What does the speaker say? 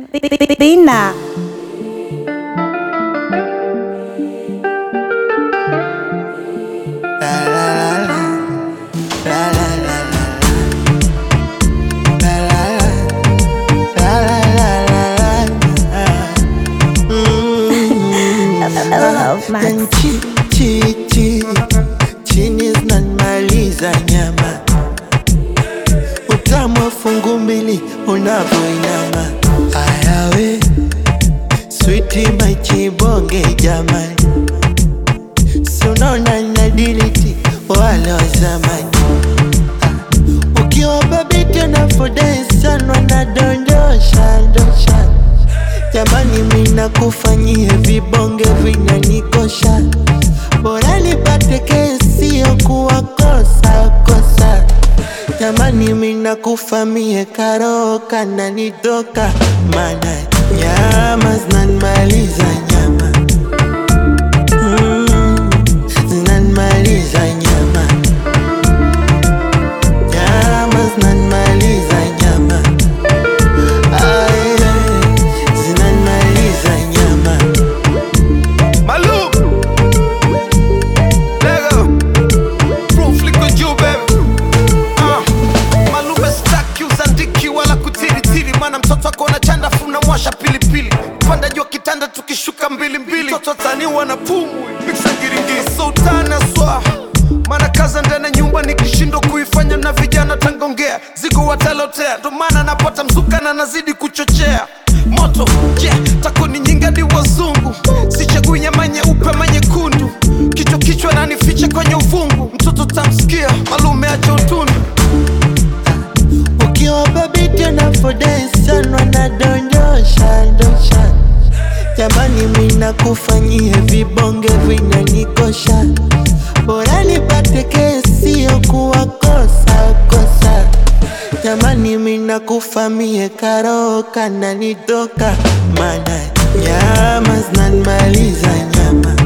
Bina. Love Max. Chi, chi, chi, chini zinanimaliza nyama, utamu wa fungu mbili unavyoinama. Ayawe switi machibonge jamani, si unaona nadiliti wale wa zamani. Ah, Ukiwa babiti unafurahi sana, wanadondosha ndosha Jamani, mina kufanyie vibonge vinanikosha, bora nipate kesi ya kuwakosa kosa. Jamani, mina kufamie karoka na nitoka, mana nyama zinanimaliza nyama mm, zinanimaliza nyama nyama zinanimaliza nyama Ay, ay, zinanimaliza nyama Malou Lego Proof liko juu baby uh. Malou bestaki uzandiki wala kutiritiri Mana mtoto wako na chanda funa mwasha pilipili Panda jua kitanda tukishuka mbili mbili Mtoto taniwa na pumu Mixa giringiri Sultana swa Mana kaza ndani ya nyumba nikishindwa kuifanya na vijana tangongea Zigo watalotea ndo maana napata mzuka na nazidi kuchochea moto yeah, takoni nyingadi wazungu sichagui nyama nyeupe ama nyekundu kichwa kichwa nanificha kwenye uvungu mtoto tamsikia malume acha utundu Ukiwa babiti unafurahi sana, wanadondosha ndosha. Jamani, mina kufanyie vibonge vinanikosha, bora nipate kesi ya kuwakosa kosa. Jamani, mina kufamie karoka na nitoka, mana nyama zinanimaliza nyama